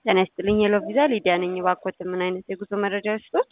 ጤና ይስጥልኝ የሎ ቪዛ ሊዲያ ነኝ። እባክዎት ምን አይነት የጉዞ መረጃ ይስጡት?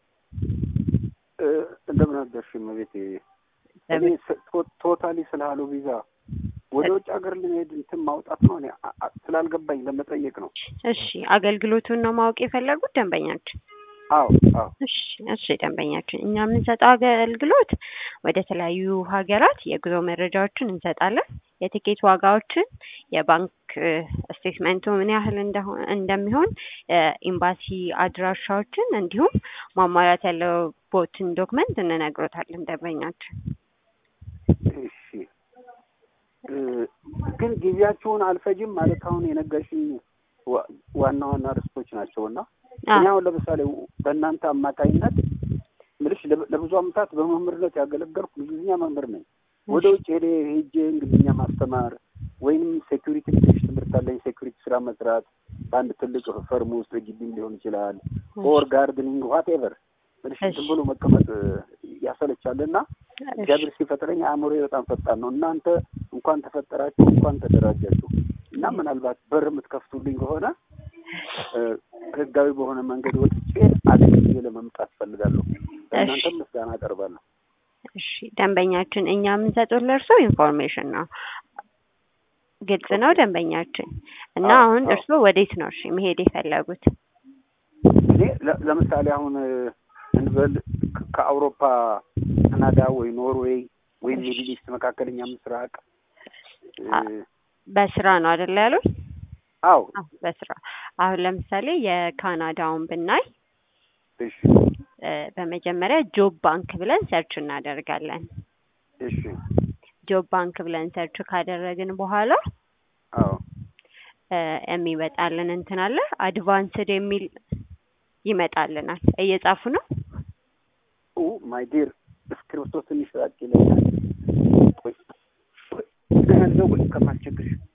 እንደምን አደርሽ እመቤቴ። እኔ ቶታሊ ስለ ሀሎ ቪዛ ወደ ውጭ ሀገር ልሄድ እንትን ማውጣት ነው እኔ አ- አ- ስላልገባኝ ለመጠየቅ ነው። እሺ አገልግሎቱን ነው ማወቅ የፈለጉት ደንበኛችን? አዎ አዎ እሺ እሺ ደንበኛችን፣ እኛ የምንሰጠው አገልግሎት ወደ ተለያዩ ሀገራት የጉዞ መረጃዎችን እንሰጣለን። የቲኬት ዋጋዎችን፣ የባንክ ስቴትመንቱ ምን ያህል እንደሆ- እንደሚሆን፣ ኤምባሲ አድራሻዎችን እንዲሁም ማሟላት ያለቦትን ዶክመንት እንነግሮታለን ደንበኛችን። እሺ እ፣ ግን ጊዜያችሁን አልፈጅም ማለት አሁን የነገርሽኝ ዋ- ዋና ዋና ርዕሶች ናቸው እና እኔ አሁን ለምሳሌ በእናንተ አማካኝነት ምልሽ ለ- ለብዙ ዓመታት በመምህርነት ያገለገልኩ እንግሊዝኛ መምህር ነኝ። ወደ ውጭ ሄደ ሄጄ እንግሊዝኛ ማስተማር ወይንም ሴኩሪቲ ትንሽ ትምህርት አለኝ። ሴኩሪቲ ስራ መስራት በአንድ ትልቅ ፈርም ውስጥ ግቢም ሊሆን ይችላል ኦር ጋርድኒንግ ዋቴቨር ምልሽ ዝም ብሎ መቀመጥ ያሰለቻል እና እግዚአብሔር ሲፈጥረኝ አእምሮዬ በጣም ፈጣን ነው። እናንተ እንኳን ተፈጠራችሁ እንኳን ተደራጃችሁ እና ምናልባት በር የምትከፍቱልኝ ከሆነ እ፣ ህጋዊ በሆነ መንገድ ወጥቼ አገልግዬ ለመምጣት ፈልጋለሁ። ለእናንተም ምስጋና አቀርባለሁ። እሺ ደንበኛችን፣ እኛ የምንሰጠው ለእርሶ ኢንፎርሜሽን ነው። ግልጽ ነው ደንበኛችን። እና አዎ፣ አሁን አዎ። እርስዎ ወዴት ነው እሺ መሄድ የፈለጉት? እኔ ለ- ለምሳሌ አሁን እ፣ እንበል ከ- ከአውሮፓ ካናዳ ወይ ኖርዌይ ወይም ሚድል ኢስት መካከለኛ ምስራቅ እ፣ አ- በስራ ነው አይደል ያሉት? አዎ አዎ በስራ አሁን ለምሳሌ የካናዳውን ብናይ እሺ እ፣ በመጀመሪያ ጆብ ባንክ ብለን ሰርች እናደርጋለን። እሺ ጆብ ባንክ ብለን ሰርች ካደረግን በኋላ አዎ እ፣ የሚመጣልን እንትን አለ አድቫንስድ የሚል ይመጣልናል። እየጻፉ ነው? ኡ ማይ ዲር እስክሪብቶ ትንሽ ራቅ ይለኛል። ቆይ ቆይ፣ ደህና ነው ወይ ከማስቸግርሽ